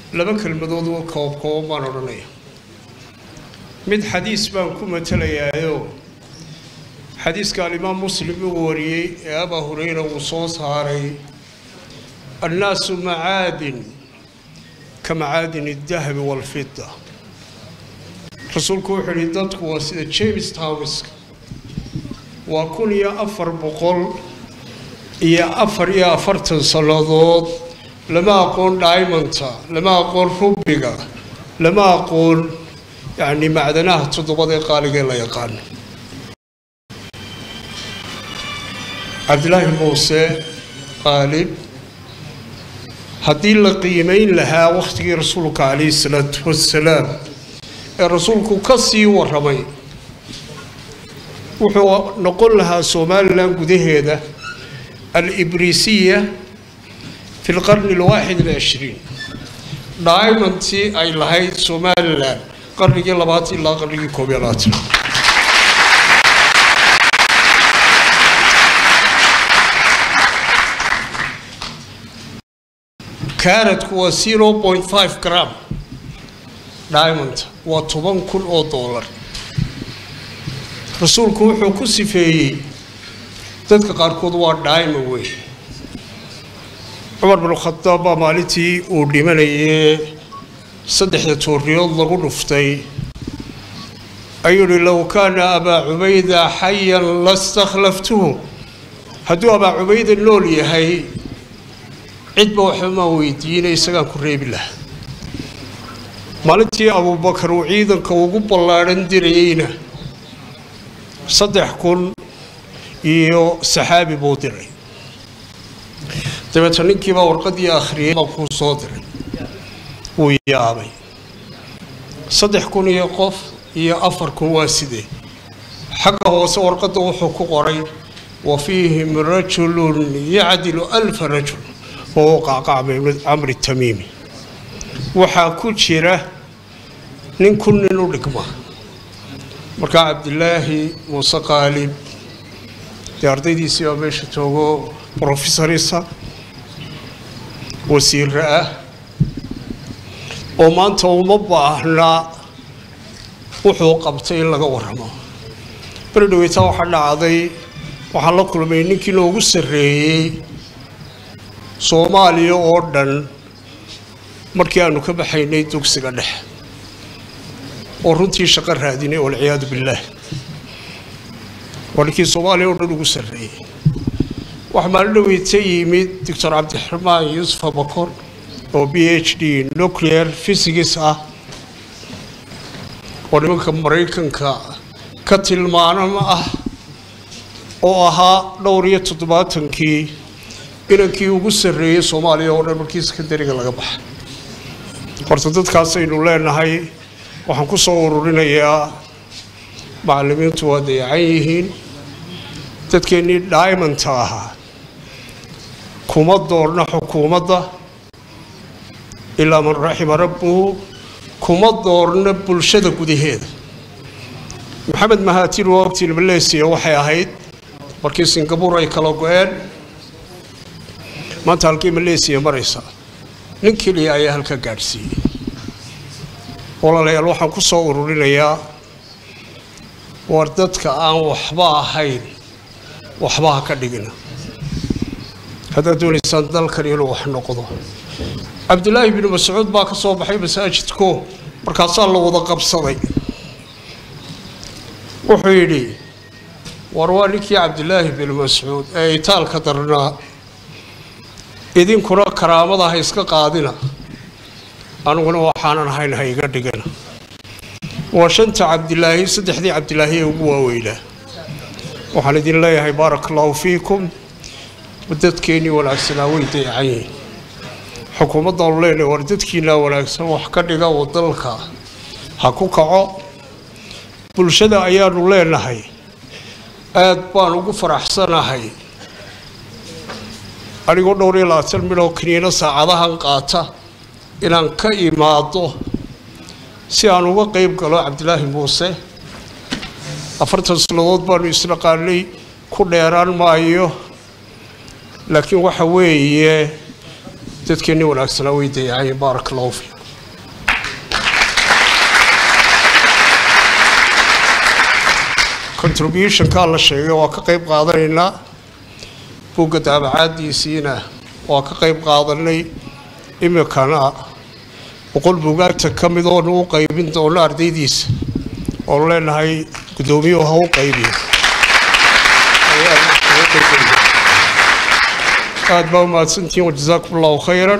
laba kelmadood oo koob kooban baan odhanaya mid xadiis baan ku matalayaayo xadiiska alimaam muslim uu wariyey ee abaa hureyra uu soo saaray annaasu macaadin ka macaadin الdahabi wاlfida rasuulku wuxuu yihi dadku waa sida james townska waa kun iyo afar boqol iyo afar iyo afartan sannadood lama aqoon diamonta lama aqoon rubiga lama aqoon yacni macdanaha toddobada ee qaaligee la yaqaano cabdilaahi muuse qaalib haddii la qiimeyn lahaa wakhtigii rasuulka calayhi salaatu wassalaam ee rasuulku ka sii waramay wuxuu noqon lahaa somalilan gudaheeda alibrisiya fi lqarni alwaaxid alcishriin diamontii ay lahayd somalilan qarnigii labaad ilaa qarnigii koob iyo labaatan karadku waa zero point five gram diamond waa toban kun oo doolar rasuulku wuxuu ku sifeeyey dadka qaarkood waa diamond wey cumar bin khadaab baa maalintii uu dhimanayee saddexda tooriyood lagu dhuftay ayuu yihi low kaana abaa cubayda xayan lastakhlaftuhu hadduu abaa cubayda nool yahay cidba waxbamaan weydiinay isagaan ku reebi lahaa maalintii abuubakar uu ciidanka ugu ballaadhan dirayeyna saddex kun iyo saxaabi buu diray dabeeta ninkiibaa warqadii akhriyay baa kuu soo diray wuu yaabay saddex kun iyo qof iyo afar kun waa sidee xagga hoose warqadda wuxuu ku qoray wa fiihim rajulun yacdilu alfa rajul wahuwa qacqac bin camri tamiimi waxaa ku jira nin kun nin u dhigma markaa cabdilaahi muuse qaalib dee ardaydiisii baa meesha joogo brofesorisa wasiire ah oo maanta uma baahnaa wuxuu qabtay in laga warramo beri dhaweytaa waxaa dhacday waxaan la kulmay ninkii noogu sarreeyey soomaaliya oo dhan markii aanu ka baxaynay dugsiga dhexe oo runtii shaqo raadinay walciyaadu billaah waa ninkii soomaaliya oo dhan ugu sarreeyey waxaa maalin dhaweyta yimid doctor cabdiraxmaan yuusuf abakor oo b h d nuclear physics ah oo nimanka maraykanka ka tilmaanama ah oo ahaa dhowr iyo toddobaatankii inankii ugu sarreeyey soomaaliya oo dhan markii sekandariga laga baxa horta dadkaasaynu leenahay waxaan ku soo ururinayaa macallimiintu waa dayacan yihiin dadkeennii diamonta ahaa kuma doorna xukuumadda ilaa man raxima rabbuhu kuma doorna bulshada gudaheeda maxamed mahaatir waa ogtiin malaysia waxay ahayd markii singabuur ay kala go-een maanta halkii malaysia maraysa nin keliya ayaa halka gaadhsiiyey walaalayaal waxaan ku soo ururinayaa war dadka aan waxba ahayn waxba ha ka dhigina haddaad doonaysaan dalkan inuu wax noqdo cabdilaahi binu mascuud baa ka soo baxay masaajidko markaasaa la wada qabsaday wuxuu yidhi war waa ninkii cabdilaahi binu mascuud ee itaalka darnaa idinkuna karaamada ha iska qaadina aniguna waxaanan ahayn ha iga dhigana waa shanta cabdilaahi saddexdii cabdilaahi ee ugu waaweynaa waxaan idin leeyahay baaraka allahu fiikum dadkeennii wanaagsanaa way dayacan yihiin xukuumaddaanu leenahay war dadkiinaa wanaagsan wax ka dhiga oo dalka ha ku kaco bulshada ayaanu leenahay aad baan ugu faraxsanahay anigoo dhowr iyo labaatan midhoo kiniino saacadahan qaata inaan ka imaado si aan uga qeyb galo cabdilaahi muuse afartan sannadood baanu isnaqaanay ku dheeraan maayo laakiin waxa weeye dadkeenni wanaagsanaa way dayacayeen baaraka allahu fiikum contributionkaa la sheegay waa ka qayb qaadanaynaa buugga daabacaadiisiina waa ka qayb qaadanay iminkana boqol buugaagta ka mid oonu u qaybin doono ardaydiisa oonu leenahay guddoomiyuhu ha u qaybiyo aad baa umahadsantihiin wajazaakum allahu khayran